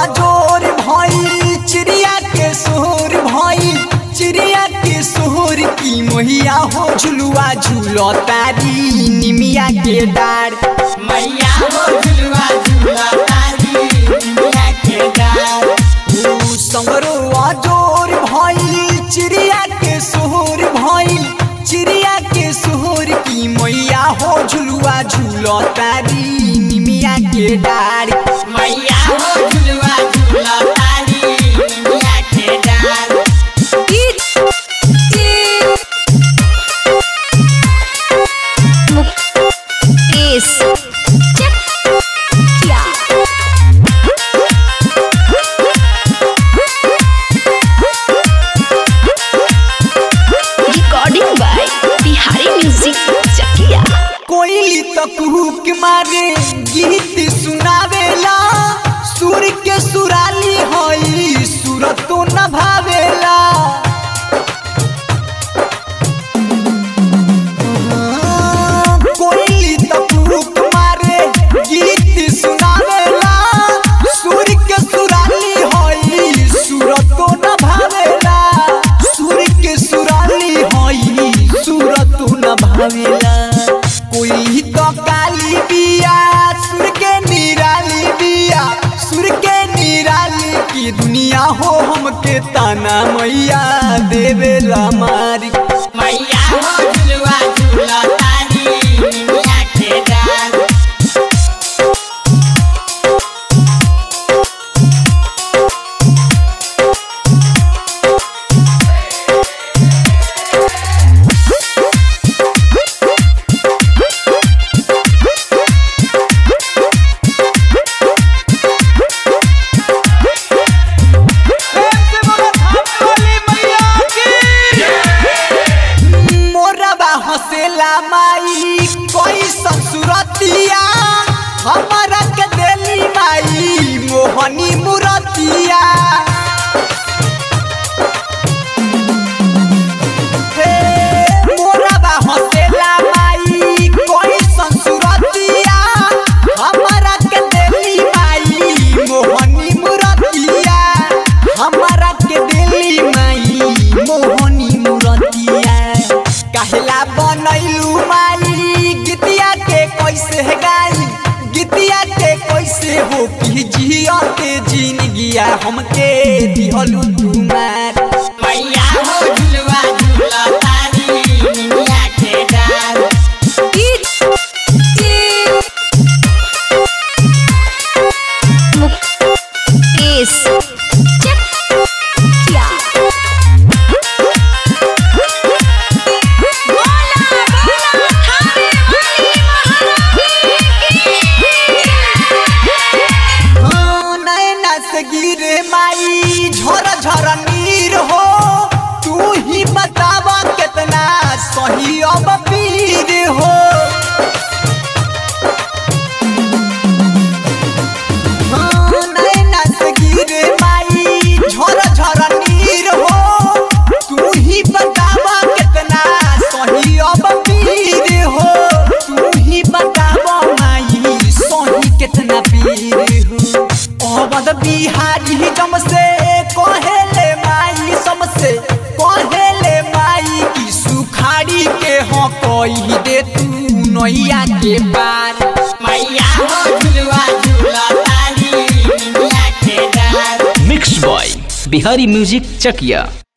अजोर भइल चिड़िया के सोर भइल चिड़िया के सोर की मोहिया हो झुलुआ झूलो तारी निमिया के डार मैया हो झुलवा झूला तारी निमिया के डार ऊ संगरो अजोर भइल चिड़िया के सोर भइल चिड़िया के सोर की मैया हो झुलुआ झूलो तारी निमिया के डार मैया हो झुलवा झूला तारी निमिया के डार Mukesh Chakiya recording by Bihari music Chakiya कोयली तो कुहुक मारे गीत सुनावेला सुर के सुराली हई सुर तो न भावेला कोयली तो कुहुक मारे गीत सुनावेला सुर के सुराली हई सुर तो न भावेला सुर के सुराली हई सुर तो न भावेला कोई तो काली बिया सुर के निराली बिया सुर के निराली की दुनिया हो हमके ताना मैया देवेला मारी मैया हो झुलवा झूला तारी निमिया के डार मोरबा हसेला माई कोई ससुरतिया हमारा के देली माई मोहनी मुरतिया हे मोरबा हसेला माई कोई ससुरतिया हमारा के देली माई मोहनी मुरतिया हमारा के देली माई मोहनी मुरतिया कहला बनैलू माई गीतिया के कैसे गाई गीतिया के कैसे हो कि जिया के जिंदगिया हमके दिहलू तुम्हार मैया हो झुलवा झूला तारी निमिया के डार मुकेश चकिया हाँ, नैना से गिरे माई झर झर नीर हो तू ही बतावा कितना सही अब पीर हो हाँ, नैना से गिरे माई झर झर नीर हो तू ही बतावा कितना सही अब पीर हो तू ही बतावा माई सही कितना पीर हो अवध बिहारी जम से कहेले माई समसे कहेले माई की सुखाड़ी के हो कोई दे तू नैया के पार मैया हो झुलवा झूला तारी निमिया के डार mix by Bihari music Chakiya